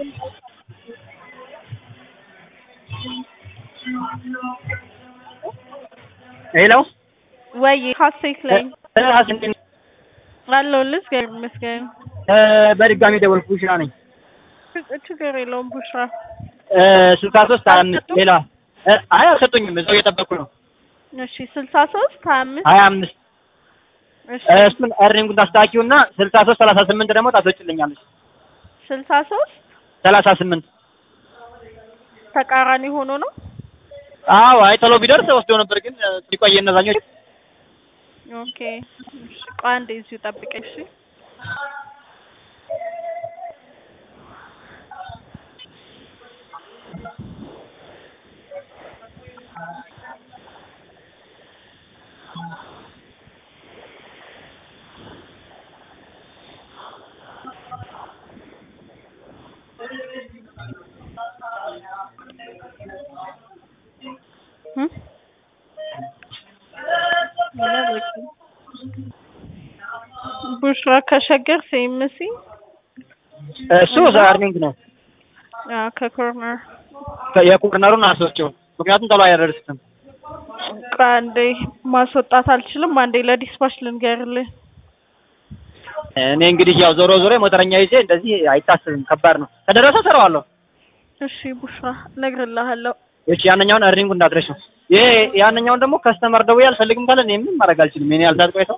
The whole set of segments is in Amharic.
ሄሎ ወይ ሀሴት ላይ ራስ እንዴት ነህ? አለሁልህ። እግዚአብሔር ይመስገን። እ በድጋሚ ደወልኩ ቡሽራ ነኝ ችግር የለውም ቡሽራ። እ ስልሳ ሶስት ሀያ አምስት ሌላ እ አይ አልሰጡኝም እዛው እየጠበቅኩ ነው እሺ ስልሳ ሶስት ሀያ አምስት ሀያ አምስት እሺ እ እሱን እርኒንጉን ታስተካኪውና ስልሳ ሶስት ሰላሳ ስምንት ደግሞ ታስወጭልኛለች ስልሳ ሶስት ሰላሳ ስምንት ተቃራኒ ሆኖ ነው። አዎ አይ ቶሎ ቢደርስ ወስደው ነበር ግን እ ሲቆይ እነዛኞች ኦኬ እሺ ቆይ አንዴ እዚሁ ጠብቀኝ እሺ። እ ቡሽራ ከሸገር ሴምሲ እሱ እርኒንግ ነው አዎ ከኮርነር የኮርነሩን አስወጪው ምክንያቱም ቶሎ አይደርስም ቆይ አንዴ ማስወጣት አልችልም። አንዴ ለዲስፓች ልንገርልህ። እኔ እንግዲህ ያው ዞሮ ዞሮ የሞተረኛ ይዤ እንደዚህ አይታስብም ከባድ ነው ከደረሰ እሰራዋለሁ እሺ ቡሽራ እነግርልሃለሁ። እሺ ያንኛውን እርኒንጉ እንዳትረሺው ይሄ ያንኛውን ደግሞ ከስተመር ደውዬ አልፈልግም ካለ እኔ ምንም ማድረግ አልችልም የኔ ያልሳት ቆይተው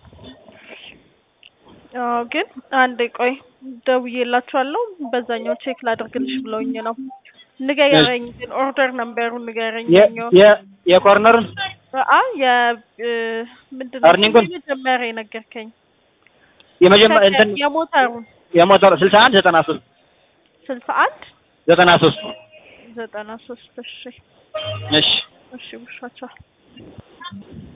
አዎ ግን አንዴ ቆይ ደውዬላችኋለሁ። በዛኛው ቼክ ላድርግልሽ ብለውኝ ነው። ንገረኝ ግን ኦርደር ነምበሩን ንገረኝ። የ- የኛውን የ- የኮርነሩን አ የ እ ምንድን ነው እርኒንጉን? መጀመሪያ የነገርከኝ የመጀመሪያ እንትን የሞተሩን የሞተሩ ስልሳ አንድ ዘጠና ሶስት ስልሳ አንድ ዘጠና ሶስት ዘጠና ሶስት እሺ እሺ እሺ ቡሻቻ